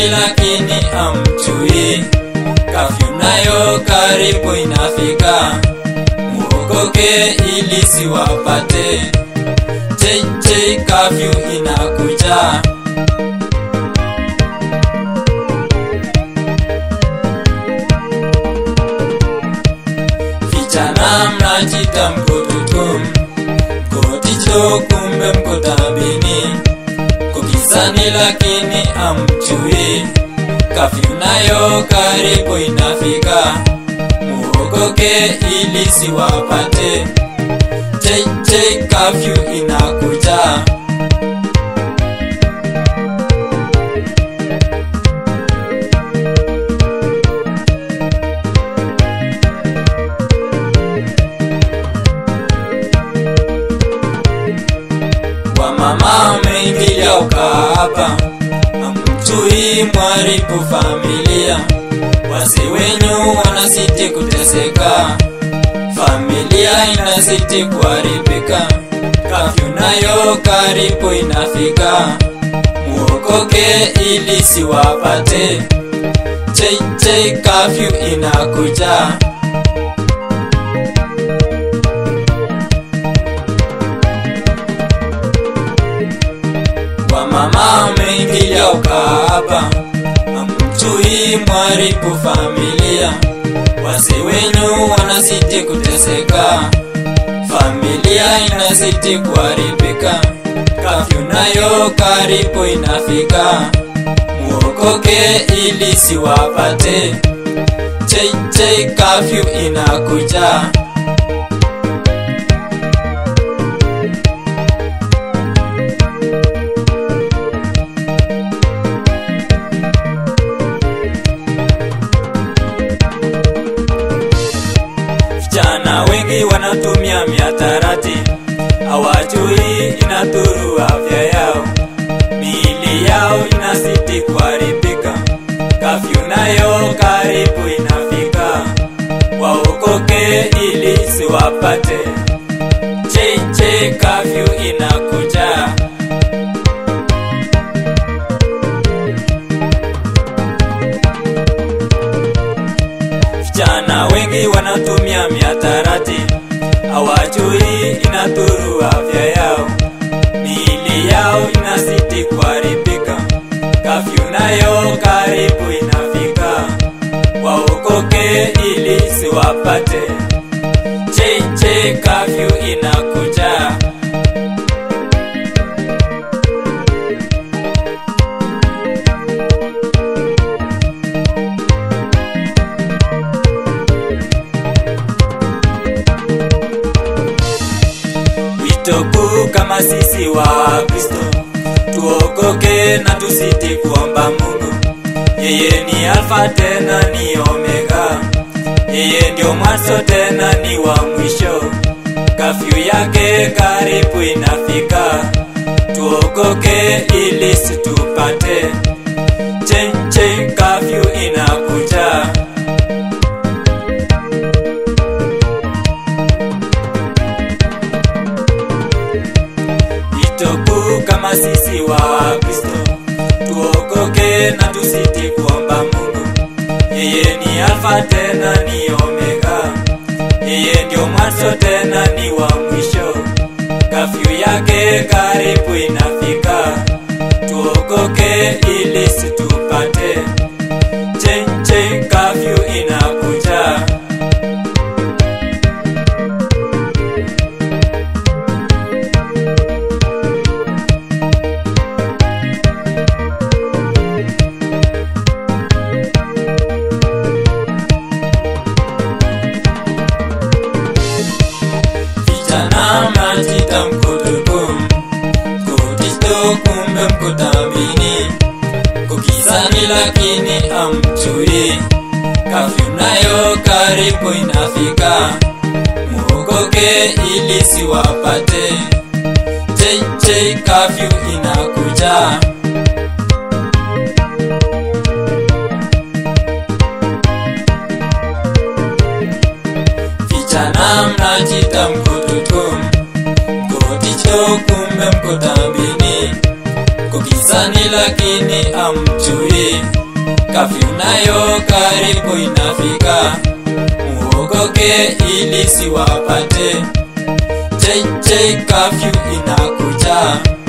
gizani lakini amchui kafyu nayo karibu inafika muokoke ili siwapate cheche kafyu inakuja vijana mnajita mkutukum koticho kumbe mkotabini kukisani lakini amchui kafyu nayo karibu inafika muokoke ili siwapate cheche kafyu inakuja wamama umeingilia ukaapa amchui mwaribu familia wasi wenyu wanasiti kuteseka familia inasiti kuharibika kafyu nayo karibu inafika muokoke ili siwapate cheche kafyu inakuja wamama umeingilia ukaapa amchui mwaribu familia wasi wenyu wanasiti kuteseka familia inasiti kuharibika kafyu nayo karibu inafika muokoke ili siwapate cheche kafyu inakuja vijana wengi wanatumia miatarati hawajui inadhuru afya yao miili yao inasiti kuharibika kafyu nayo karibu inafika waokoke ili siwapate cheche kafyu inakuja vijana wengi wanatumia miatarati hawajui inadhuru afya yao miili yao inasiti kuharibika kafyu nayo karibu inafika waokoke ili siwapate cheche kafyu inakuja wito kuu kama sisi wa kristo tuokoke na tusiti kuomba mungu yeye ni alfa tena ni omega yeye ndio mwanzo tena ni wa mwisho kafyu yake karibu inafika tuokoke ili situpate chenche kafyu inakuja itoku kama sisi wa kristo tuokoke na tusiti kuomba mungu yeye ni alfa tena ni omega yeye ndio mwanzo tena ni wa mwisho kafyu yake karibu inafika tuokoke ili situpate chenche kafyu inakuja vijana mnajita mkutukum kutisto kumbe mkutamini kukisani lakini amchui kafyu nayo karibu inafika muokoke ili siwapate cheche kafyu inakuja vijana mnajita mkutukum koticho kumbe mkotambini kukisa kanisani lakini amjui kafyu nayo karibu inafika muokoke ili siwapate JJ kafyu inakuja